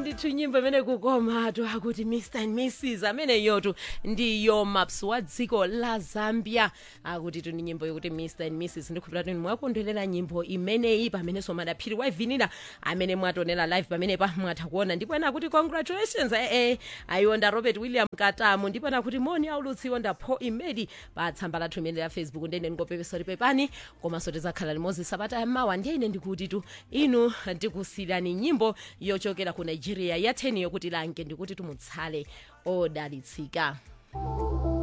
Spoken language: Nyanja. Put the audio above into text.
ndithu nyimbo imene kukomatu akuti mr and mrs ameneyotu ndiyo maps wa dziko la zambia akuti tu ni nyimbo yokuti mr and mrs ndikhulupirira kuti mwakondwerera nyimbo imeneyi pamenenso madaphiri waivinira amene mwatonera live pamene pa mwatha kuona ndipo ena akuti congratulations ee ayionda robert william katamu ndipo ena akuti moni aulutsiwo nda paul imedi pa tsamba lathu imene la facebook ndene ndingopepesa pepani komanso tizakhala limodzi sabata yammawa ndiye ine ndikuti tu inu ndikusiyirani nyimbo yochokera ku nigeria yatheni yokuti lange ndikuti tumutsale odalitsika